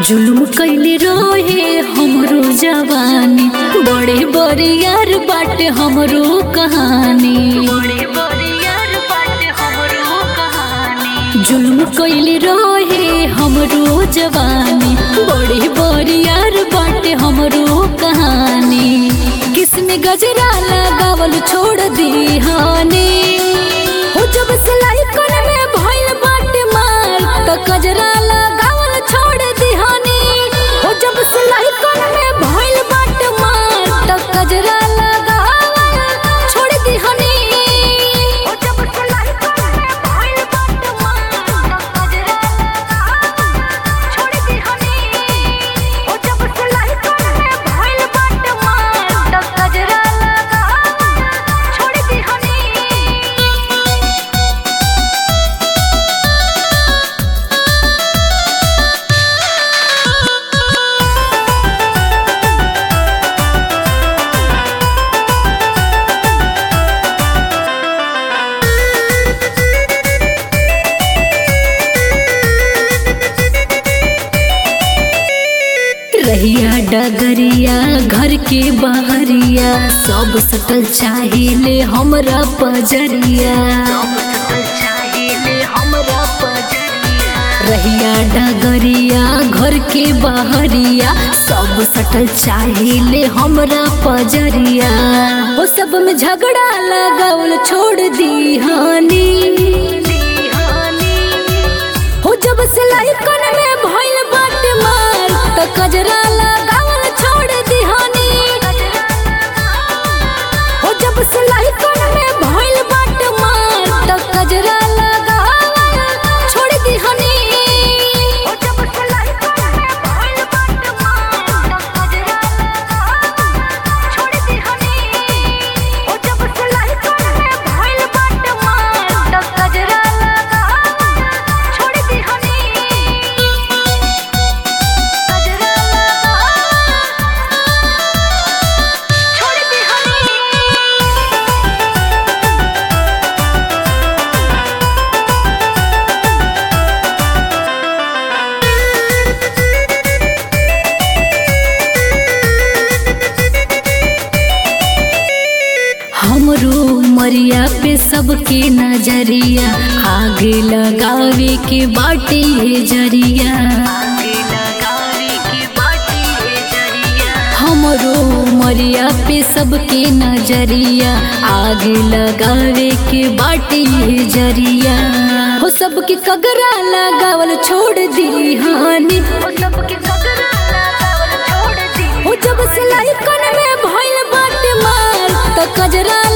जुलुम कैले रहे हमरो जवानी बड़े बड़े यार बाटे हमरो कहानी जुलुम कैले रहे हमरो जवानी बड़े बड़े यार बाटे हमरो कहानी किसमें गजरा लगावल छोड़ दी हानी हो जब सिलाई कोन में भइल बाटे मार त गजरा लगावल छोड़ दी हानी हो जब सिलाई कोन में भइल बाटे मार त गजरा लगावल छोड़ दी हानी हो जब सिलाई कोन में भइल बाटे मार त गजरा लगावल छोड़ दी हानी हो जब सिलाई कोन में भइल बाटे मार त गजरा लगावल छोड़ दी हानी रहिया डगरिया घर के बहरिया सब सटल चाहिए हमरा पजरिया रहिया डगरिया घर के बहरिया सब सटल चाहिए हमरा पजरिया वो सब में झगड़ा लगावल छोड़ दी हानी हो जब सिलाई कोन में भइल बाट मार त कजरा लगावल छोड़ दिहानी हो जब सिलाई कोन में भइल बाट मार त कजरा लगावल छोड़ दिहानी हो जब सिलाई कोन में भइल बाट मार त कजरा लगावल छोड़ दिहानी हो जब सिलाई कोन में भइल बाट मार त कजरा लगावल छोड़ दिहानी कजरा छोड़ दिहानी हमरो मरिया पे सबके नजरिया आगे लगावे के बाटे है जरिया हमरो मरिया पे सबके नजरिया आगे लगावे के बाटे है जरिया हो सबके कगरा लगावल छोड़ दी हानी हो सबके कगरा लगावल छोड़ दी हो जब सिलाई कोन में भइल बाटे मार त कजरा